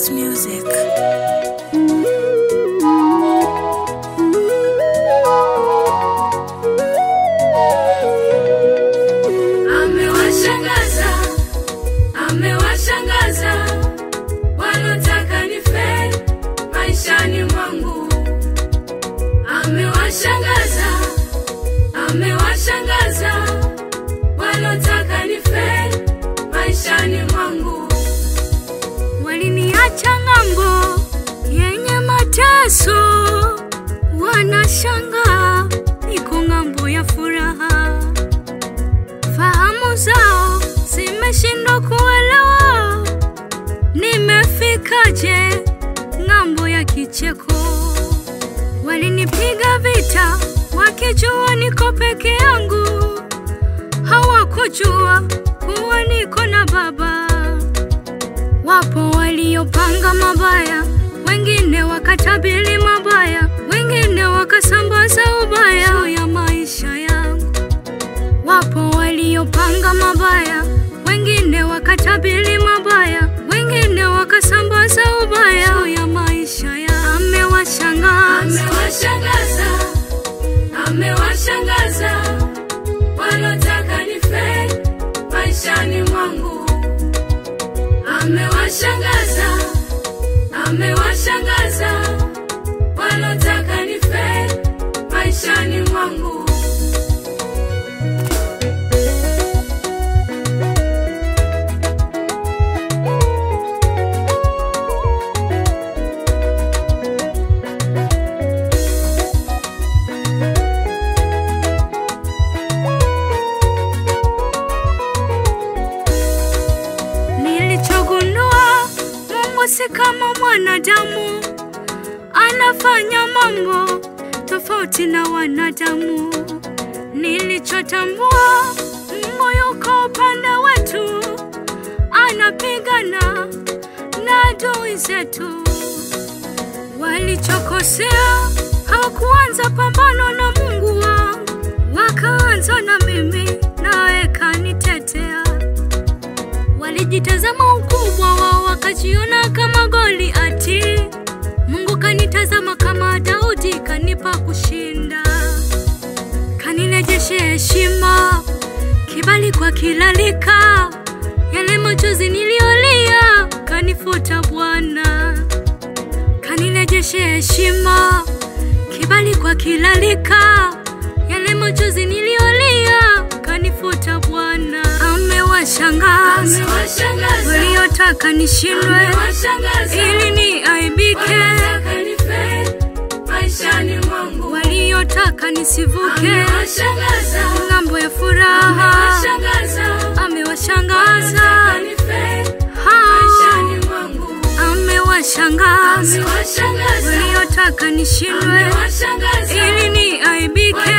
House Music. Amewashangaza, amewashangaza wanaotaka nife maishani mwangu. Amewashangaza, amewashangaza wanaotaka nife maishani mwangu. Waliniacha ng'ambo yenye mateso, wanashangaa niko ng'ambo ya furaha fahamu zao zimeshindwa kuelewa nimefikaje ng'ambo ya kicheko. Walinipiga vita wakijua niko peke yangu, hawakujua kuwa niko na Baba. Wapo waliopanga mabaya, wengine wakatabiri mabaya, wengine wakasambaza ubaya juu ya maisha yangu. Wapo waliopanga mabaya, wengine wakatabiri mabaya, wengine wakasambaza ubaya juu ya maisha ya. Amewashangaza, amewashangaza, amewashangaza wanaotaka nife maishani mwangu. Amewashangaza, amewashangaza wanaotaka nife maishani mwangu. Nilichogundua Mungu si kama mwanadamu, anafanya mambo tofauti na wanadamu. Nilichotambua Mungu yuko upande wetu, anapigana na adui zetu. Walichokosea hawakuanza pambano na Mungu wao, wakaanza na mimi, naye kanitetea. Walijitazama ukubwa wao wakajiona kama Goliati. Mungu kanitazama kama Daudi, kanipa kushinda, kanirejeshe heshima, kibali kwa kila lika. Yale machozi niliolia kanifuta Bwana, kanirejeshe heshima, kibali kwa kila lika. Yale machozi niliolia kanifuta Bwana. Amewashangaza waliotaka nishindwe ili niaibike, waliotaka nisivuke ng'ambo ya furaha. Amewashangaza hao, amewashangaza waliotaka nishindwe ili niaibike,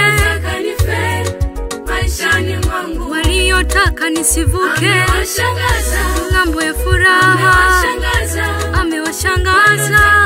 waliotaka nisivuke ng'ambo ya furaha. Amewashangaza